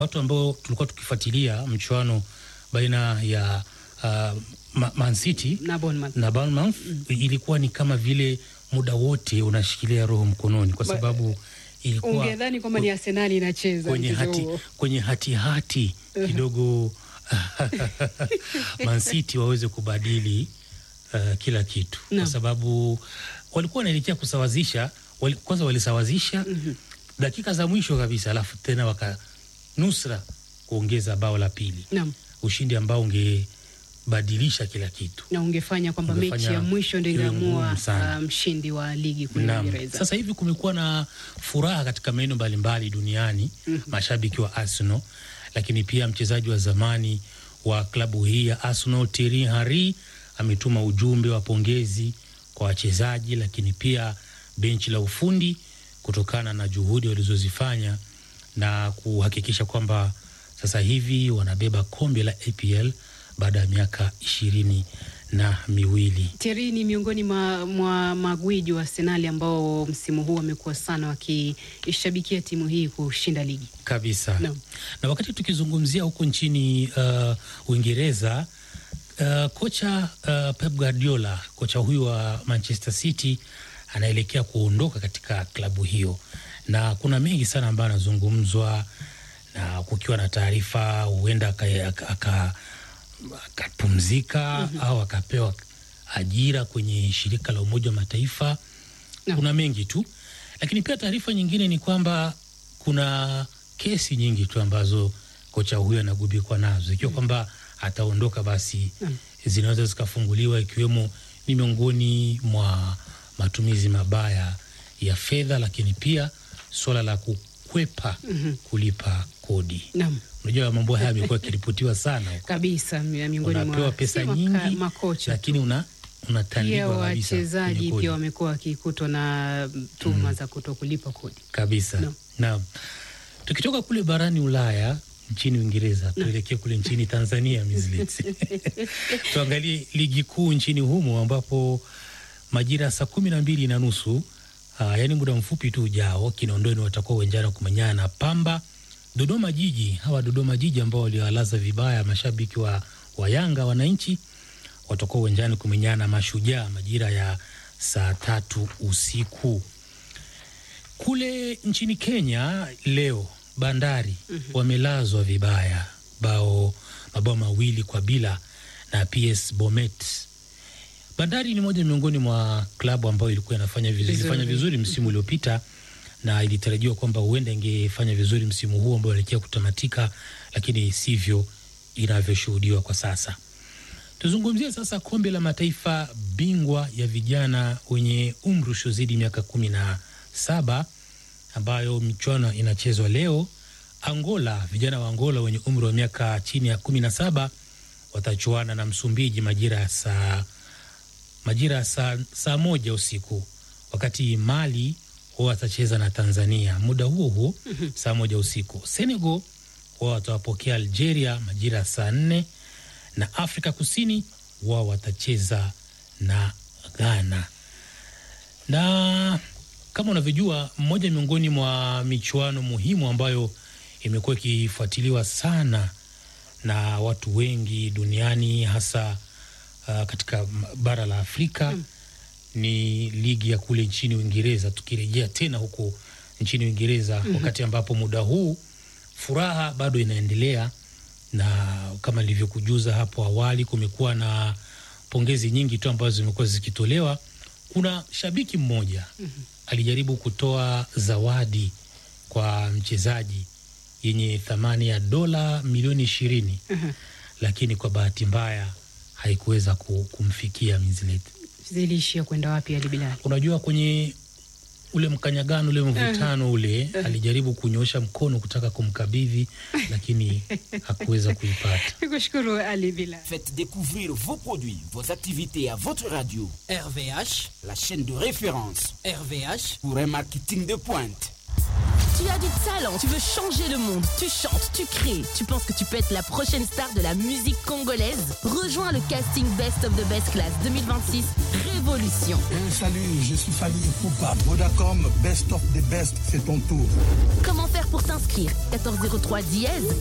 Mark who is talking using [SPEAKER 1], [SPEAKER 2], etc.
[SPEAKER 1] watu ambao tulikuwa tukifuatilia mchuano baina ya uh, Ma- Man City
[SPEAKER 2] na Bournemouth.
[SPEAKER 1] na Bournemouth ilikuwa ni kama vile muda wote unashikilia roho mkononi, kwa
[SPEAKER 2] Ba-
[SPEAKER 1] sababu ilikuwa
[SPEAKER 2] Ungedhani kwamba ni Arsenali inacheza
[SPEAKER 1] kwenye
[SPEAKER 2] mchezo
[SPEAKER 1] hati,
[SPEAKER 2] huo.
[SPEAKER 1] kwenye hati hati kidogo Man City waweze kubadili uh, kila kitu
[SPEAKER 2] Naam.
[SPEAKER 1] kwa sababu walikuwa wanaelekea kusawazisha wali, kwanza walisawazisha dakika za mwisho kabisa, alafu tena wakanusra kuongeza bao la pili,
[SPEAKER 2] Naam.
[SPEAKER 1] ushindi ambao ungebadilisha kila kitu.
[SPEAKER 2] na ungefanya kwamba mechi
[SPEAKER 1] Ungefanya
[SPEAKER 2] ya mwisho ndio
[SPEAKER 1] iwe
[SPEAKER 2] ingeamua
[SPEAKER 1] ngumu sana.
[SPEAKER 2] uh, mshindi wa ligi kule
[SPEAKER 1] Naam.
[SPEAKER 2] Uingereza.
[SPEAKER 1] Sasa hivi kumekuwa na furaha katika maeneo mbalimbali duniani mashabiki wa Arsenal, lakini pia mchezaji wa zamani wa klabu hii ya Arsenal Thierry Henry ametuma ujumbe wa pongezi kwa wachezaji, lakini pia benchi la ufundi kutokana na juhudi walizozifanya na kuhakikisha kwamba sasa hivi wanabeba kombe la APL baada ya miaka ishirini na miwili.
[SPEAKER 2] Thierry ni miongoni mwa, mwa magwiji wa Arsenali ambao msimu huu wamekuwa sana wakishabikia timu hii kushinda ligi.
[SPEAKER 1] kabisa
[SPEAKER 2] Naam.
[SPEAKER 1] na wakati tukizungumzia huko nchini uh, Uingereza uh, kocha uh, Pep Guardiola kocha huyu wa Manchester City anaelekea kuondoka katika klabu hiyo, na kuna mengi sana ambayo anazungumzwa, na kukiwa na taarifa huenda aka- aka- aka- akapumzika au akapewa ajira kwenye shirika la Umoja wa Mataifa.
[SPEAKER 2] Naam.
[SPEAKER 1] Kuna mengi tu, lakini pia taarifa nyingine ni kwamba kuna kesi nyingi tu ambazo kocha huyo anagubikwa nazo, ikiwa kwamba ataondoka basi
[SPEAKER 2] Naam.
[SPEAKER 1] zinaweza zikafunguliwa, ikiwemo ni miongoni mwa matumizi mabaya ya fedha, lakini pia suala la kukwepa kulipa kodi.
[SPEAKER 2] Naam.
[SPEAKER 1] Unajua mambo haya yamekuwa yakiripotiwa sana huko.
[SPEAKER 2] Kabisa mi- miongoni
[SPEAKER 1] Unapewa
[SPEAKER 2] mwa
[SPEAKER 1] pesa
[SPEAKER 2] si maka-
[SPEAKER 1] nyingi,
[SPEAKER 2] makocha
[SPEAKER 1] lakini una
[SPEAKER 2] pia
[SPEAKER 1] unatandikwa kabisa kwenye
[SPEAKER 2] wachezaji
[SPEAKER 1] kodi.
[SPEAKER 2] pia wamekuwa wakikutwa na tuhuma za kuto kulipa kodi.
[SPEAKER 1] kabisa
[SPEAKER 2] Naam.
[SPEAKER 1] naam. Tukitoka kule barani Ulaya nchini Uingereza tuelekee kule nchini Tanzania Mizlits. tuangalie ligi kuu nchini humo ambapo majira ya saa kumi na mbili na nusu aa, yaani muda mfupi tu ujao Kinondoni watakuwa uwanjani kumenyana na Pamba. Dodoma Jiji, hawa Dodoma Jiji ambao waliwalaza vibaya mashabiki wa, wa Yanga wananchi watakuwa uwanjani kumenyana na Mashujaa majira ya saa tatu usiku. Kule nchini Kenya leo Bandari wamelazwa vibaya bao mabao mawili kwa bila na PS Bomet. Bandari ni moja miongoni mwa klabu ambayo ilikuwa inafanya vizuri,
[SPEAKER 2] Vizuri.
[SPEAKER 1] ilifanya vizuri msimu uliopita na ilitarajiwa kwamba huenda ingefanya vizuri msimu huu ambao unaelekea kutamatika, lakini sivyo inavyoshuhudiwa kwa sasa. Tuzungumzie sasa kombe la mataifa bingwa ya vijana wenye umri usiozidi miaka kumi na saba ambayo michuano inachezwa leo. Angola, vijana wa Angola wenye umri wa miaka chini ya kumi na saba watachuana na Msumbiji majira ya saa majira ya saa, saa moja usiku, wakati Mali wao watacheza na Tanzania muda huo huo saa moja usiku. Senegal wao watawapokea Algeria majira ya saa nne na Afrika Kusini wao watacheza na Ghana. Na kama unavyojua, mmoja miongoni mwa michuano muhimu ambayo imekuwa ikifuatiliwa sana na watu wengi duniani hasa uh, katika m- bara la Afrika ni ligi ya kule nchini Uingereza. Tukirejea tena huko nchini Uingereza, wakati ambapo muda huu furaha bado inaendelea, na kama nilivyokujuza hapo awali, kumekuwa na pongezi nyingi tu ambazo zimekuwa zikitolewa. Kuna shabiki mmoja alijaribu kutoa zawadi kwa mchezaji yenye thamani ya dola milioni ishirini lakini kwa bahati mbaya haikuweza ku- kumfikia Minzlet.
[SPEAKER 2] Ziliishia kwenda wapi Ali Bilali?
[SPEAKER 1] Unajua, kwenye ule mkanyagano ule mvutano ule alijaribu kunyosha mkono kutaka kumkabidhi, lakini hakuweza kuipata.
[SPEAKER 2] Nikushukuru Ali Bilali.
[SPEAKER 3] Faites découvrir vos produits, vos activités à votre radio,
[SPEAKER 4] RVH,
[SPEAKER 3] la chaîne de référence
[SPEAKER 4] RVH,
[SPEAKER 3] pour un marketing de pointe.
[SPEAKER 4] Tu as du talent, tu veux changer le monde, tu chantes, tu crées, tu penses que tu peux être la prochaine star de la musique congolaise Rejoins le casting Best of the Best Class 2026 Révolution.
[SPEAKER 5] Eh, salut, je suis Fanny Poupa. Vodacom, Best of the Best, c'est ton tour.
[SPEAKER 4] Comment faire pour t'inscrire 1403 dièse